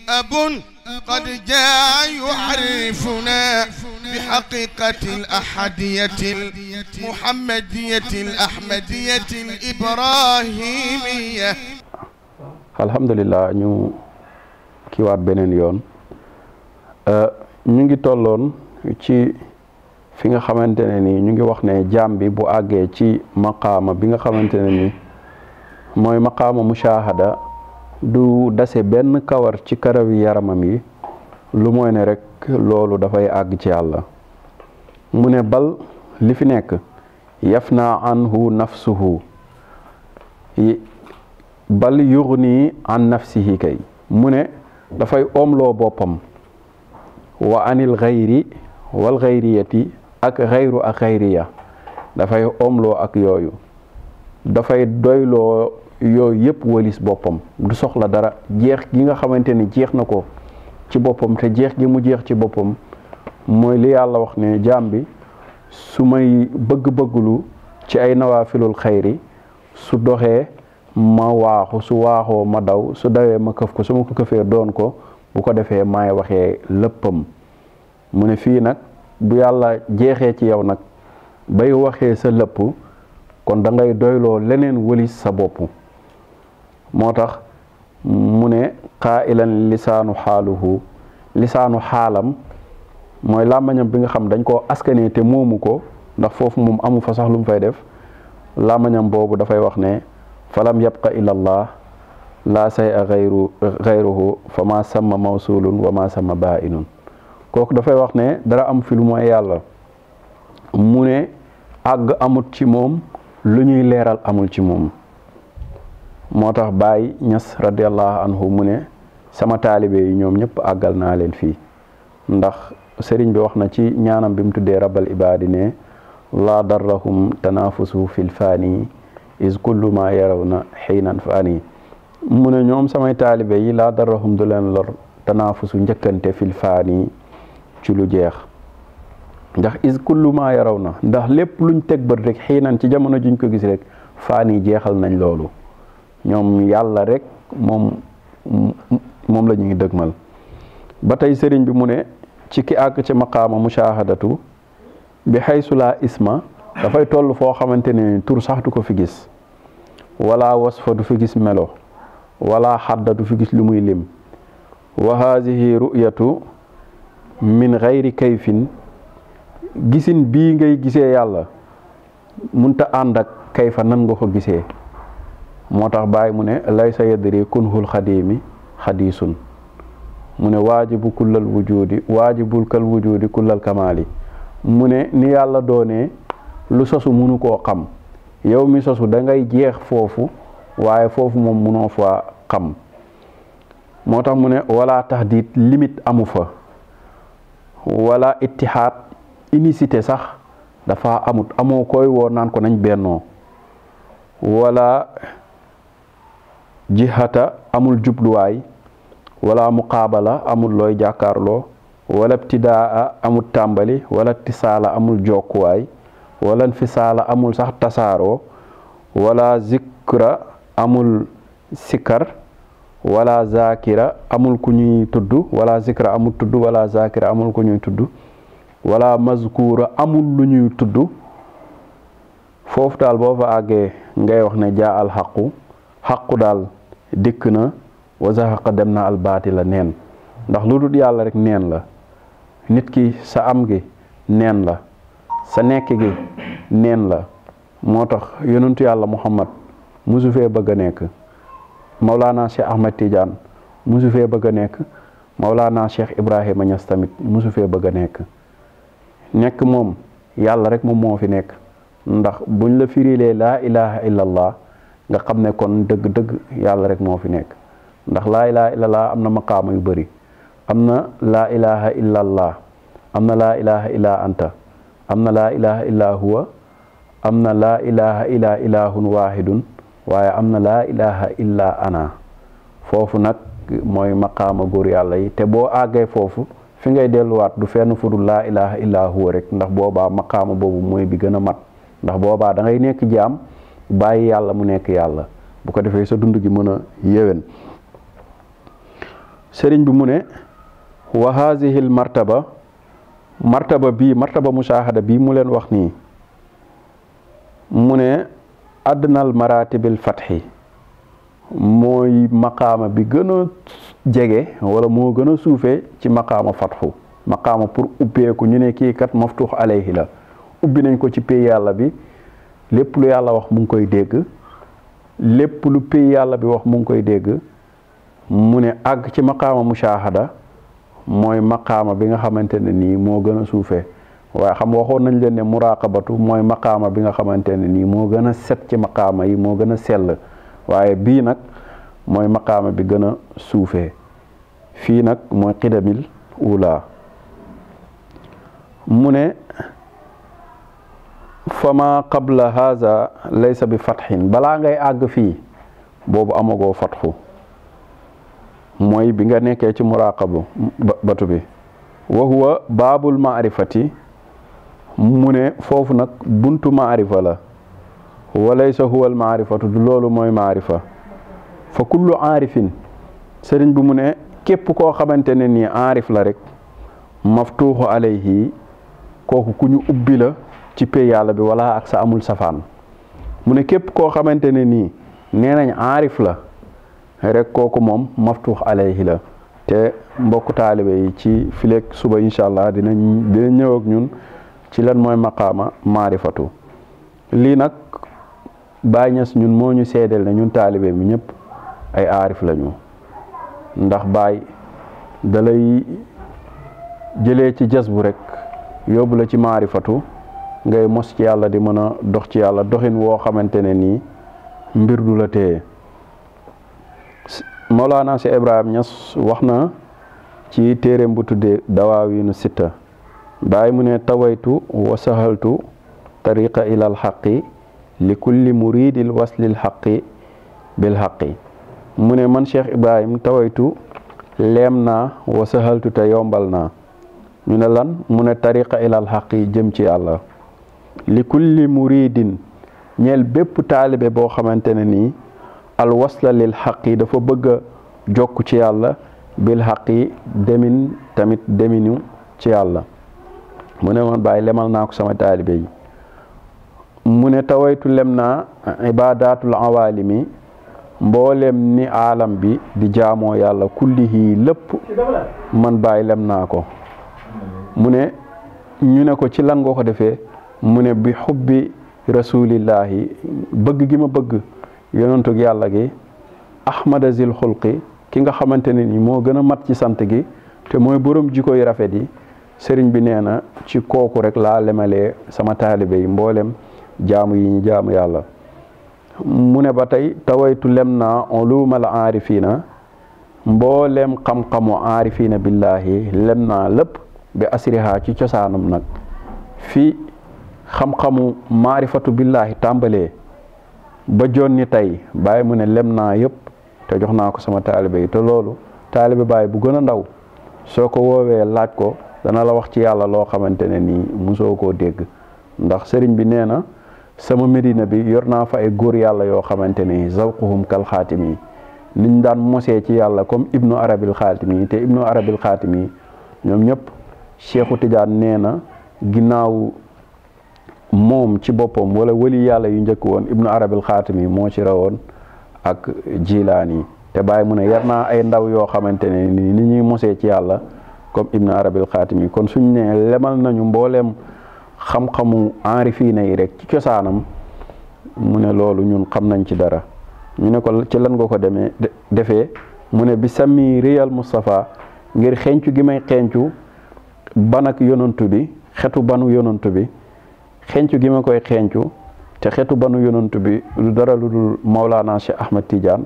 أب قد جاء يعرفنا بحقيقة الأحدية المحمدية الأحمدية الإبراهيمية alhamdulilah ñu kiiwaat beneen yoon ñu ngi tolloon ci fi nga xamante ne ni ñu ngi wax ne jaam bi bu àggee ci maqaama bi nga xamante ne ni mooy maqaama mushahada du dase benn kawar ci karawi yaramam yi lu mooy ne rek loolu dafay àgg ci yàlla mu ne bal li fi nekk yafna anhu nafsuhu bal yughni an nafsihi kay mu ne dafay omloo boppam wa anil xayri wal xayriyati ak xayru ak xayriya dafay omloo ak yooyu dafay doyloo yooyu yëpp walis boppam du soxla dara jeex gi nga xamante ni jeex na ko ci boppam te jeex gi mu jeex ci boppam mooy li yàlla wax ne jaam bi su may bëgg-bëgglu ci ay nawaafilul xayri su doxee ma waaxu su waaxoo ma daw su dawee ma këf ko su ma ko këfee doon ko bu ko defee maay waxee léppam mu ne fii nag bu yàlla jeexee ci yow nag bay waxee sa lépp kon da ngay doyloo leneen wëlis sa bopp moo tax mu ne qaa'ilan lisaanu xaaluhu lisaanu xaalam mooy làmmañam bi nga xam dañ koo askanee te moomu ko ndax foofu moom amu fa sax lu mu fay def làmmañam boobu dafay wax ne falam yabqa illa allah laa say a xayru xayruhu fa ma sama mawsulun wa ma sama bainun kooku dafay wax ne dara am fi lu mooy yàlla mu ne àgg amut ci moom lu ñuy leeral amul ci moom moo tax Baay Ñas radiallahu anhu mu ne sama taalibe yi ñoom ñëpp àggal naa leen fii ndax sëriñ bi wax na ci ñaanam bi mu tuddee rabal ibaadi ne laa darrahum tanafusu fil faani is kullu ma yaraw na xiinan faani mu ne ñoom samay taalibe yi laa darrahum du leen lor tanafusu njëkkante fil faani ci lu jeex ndax is kullu ma yaraw na ndax lépp luñ teg bët rek xiinan ci jamono juñ ko gis rek faani jeexal nañ loolu ñoom yàlla rek moom moom la ñuy dëgmal ba tey sëriñ bi mu ne ci ki àgg ci maqaama mushahadatu bi xaysu laa isma dafay toll foo xamante ne tur sax du ko fi gis wala wasfa du fi gis melo wala xadda du fi gis lu muy lim wa haadihi ru'yatu min xayri kayfin gisin bii ngay gisee yàlla munta ànd ak kayfa nan nga ko gisee moo tax bàyyi mu ne laysa yadri kunhul xadimi xadiisun mu ne waajibu kullal wujudi waajibul kal wujudi kullal kamaali mu ne ni yàlla doonee lu sosu munu koo xam yow mi sosu da ngay jeex foofu waaye foofu moom munoo fa xam moo tax mu ne wala taxdiit limite amu fa wala ittihaad unicité sax dafa amut amoo koy woo naan ko nañ bennoo wala jihata amul jubluwaay wala muqaabala amul looy jàkkaarloo wala ibtidaa amul tàmbali wala tisaala amul jokkuwaay wala fisaala amul sax tasaaroo wala zikra amul sikar wala zakira amul ku ñuy tudd wala zikra amul tudd wala zakira amul ku ñuy tudd wala mazkura amul lu ñuy tudd foofu daal boo fa àggee ngay wax ne jaa al xaqu xaqu daal dikk na wa zahaqa dem na al baatila neen ndax lu dul yàlla rek neen la nit ki sa am gi neen la sa nekk gi neen la moo tax yonentu yàlla muhammad musu fee bëgg a nekk Maulana Cheikh Ahmed Tidiane musu fee bëgg a nekk Maulana Cheikh Ibrahima Niass tamit musu fee bëgg a nekk nekk moom yàlla rek moom moo fi nekk ndax buñ la firilee laa ilaha illallah nga xam ne kon dëgg-dëgg yàlla rek moo fi nekk ndax laa ilaha illallah am na maqaama yu bëri am na laa ilaha illallah am na laa ilaha illa anta am na laa ilaha illa huwa am na laa ilaha illa ilahun wahidun waaye am na laa ilaha illa ana foofu nag mooy maqaama góor yàlla yi te boo àggee foofu fi ngay delluwaat du fenn fu dul laa ilaha illa huwa rek ndax boobaa maqaama boobu mooy bi gën a mat ndax boobaa da ngay nekk jaam bàyyi yàlla mu nekk yàlla bu ko defee sa dund gi mën a yéwén sëriñ bi mu ne wa haadihi l martaba martaba bii martaba mushahada bii mu leen wax nii mu ne adnal maratibil fatxi mooy maqaama bi gën a jege wala moo gën a suufee ci maqaama fatxu maqaama pour ubbeeku ñu ne kii kat maftuux alayhi la ubbi nañ ko ci pay yàlla bi lépp lu yàlla wax mu ngi koy dégg lépp lu pay yàlla bi wax mu ngi koy dégg mu ne àgg ci maqaama mushahada mooy maqaama bi nga xamante ne nii moo gën a suufee waaye xam waxoon nañ leen ne muraqabatu mooy maqaama bi nga xamante ne nii moo gën a set ci maqaama yi moo gën a sell waaye bii nag mooy maqaama bi gën a suufee fii nag mooy xidamil ula mu ne fama qabla haza laysa bi fatxin balaa ngay àgg fii boobu amagoo fatxu mooy bi nga nekkee ci muraqabu batu bi wa huwa baabul maarifati mu ne foofu nag buntu maarifa la wa laysa huwa al maarifatu du loolu mooy maarifa fa kullu aarifin sëriñ bi mu ne képp koo xamante ne nii aarif la rek maftuuxu alayhi kooku ku ñu ubbi la ci pay yàlla bi wala ak sa amul safaan mu ne képp koo xamante ne nii nee nañ aarif la rek kooku moom maftuux alayhi la te mbokku taalibe yi ci fileeg suba incha allah dinañ dina ñëw ak ñun ci lan mooy maqaama maarifatu lii nag Baay Ñas ñun moo ñu seedeel ne ñun taalibe mi ñëpp ay aarif lañu ndax baay dalay jëlee ci jas bu rek yóbbu la ci maarifatu ngay mos ci yàlla di mën a dox ci yàlla doxin woo xamante ne nii mbir du la téye Mawlaana si Ibrahima Ñas wax na ci téeréem bu tuddee dawaawiinu sitta baay mu ne tawaytu wa sahaltu tariqa ilal xaqi li kulli muridil waslil xaqi bil xaqi mu ne man Cheikh Ibrahim tawaytu leem naa wa sahaltu te yombal naa ñu ne lan mu ne tariqa ilal xaqi jëm ci yàlla li kulli muridin ñeel bépp taalibe boo xamante ne nii al wasla lil xaqi dafa bëgg a jokk ci yàlla bil xaqi demin tamit deminu ci yàlla mu ne man bàyyi lemal naa ko sama taalibe yi mu ne tawaytu lem naa ibadatul awalimi mboolem ni aalam bi di jaamoo yàlla kullihi lépp man bàyyi lem naa ko mu ne ñu ne ko ci lan nga ko defee mu ne bi xubbi rasulillahi bëgg gi ma bëgg yonentug yàlla gi ahmada zil xulqi ki nga xamante ne ni moo gën a mat ci sant gi te mooy borom jikko yu rafet yi sëriñ bi nee na ci kooku rek laa lemalee sama taalibe yi mboolem jaamu yi ñu jaamu yàlla mu ne ba tey tawaytu lem naa ulumal aarifina mboolem xam-xamu aarifina billahi lem naa lépp bi asriha ci cosaanam nag fi xam-xamu maarifatu billahi tàmbalee ba jonni tey bàyyi mu ne lem naa yëpp te jox naa ko sama taalibe yi te loolu taalibe bàyyi bu gën a ndaw soo ko woowee laaj ko dana la wax ci yàlla loo xamante ne nii musoo koo dégg ndax sëriñ bi nee na sama médina bi yor naa fa ay góor yàlla yoo xamante ni zawquhum kal xaatimi niñ daan mosee ci yàlla comme ibnu arabil xaatimi te ibnu arabil xaatimi ñoom ñëpp cheikhu tidiane nee na ginnaaw moom ci boppam wala wali yàlla yu njëkk woon ibnu arabil xaatimi moo ci rawoon ak jilaani te bàyyi mu ne yar naa ay ndaw yoo xamante ne ni ni ñuy mosee ci yàlla comme ibnu arabil xaatimi kon suñ ne lemal nañu mbooleem xam-xamu aarifiina yi rek ci cosaanam mu ne loolu ñun xam nañ ci dara ñu ne ko ci lan nga ko demee defee mu ne bi sami réyal Moustapha ngir xencu gi may xencu banak yonantu bi xetu banu yonantu bi xencu gi ma koy xencu te xetu banu yonantu bi lu dara lu dul Maulana Cheikh Ahmad Tidiane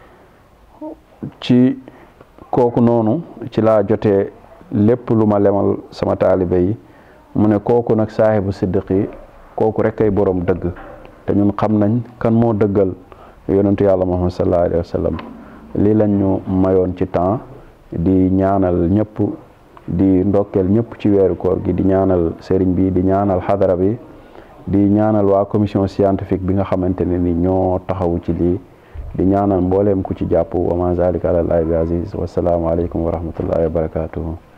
ci kooku noonu ci laa jotee lépp lu ma lemal sama taalibe yi mu ne kooku nag saaxibu siddiqi kooku rek ay borom dëgg te ñun xam nañ kan moo dëggal yonentu yàlla Muhammad sallallahu alayhi wa sallam lii lañ ñu mayoon ci temps di ñaanal ñëpp di ndokkeel ñëpp ci weeru koor gi di ñaanal sëriñ bi di ñaanal xadara bi di ñaanal waa commission scientifique bi nga xamante ne ni ñoo taxawu ci lii di ñaanal mbooleem ku ci jàpp wa ma zalika ala llahi bi aziz wasalaamu aleykum wa rahmatullahi wa barakatuhu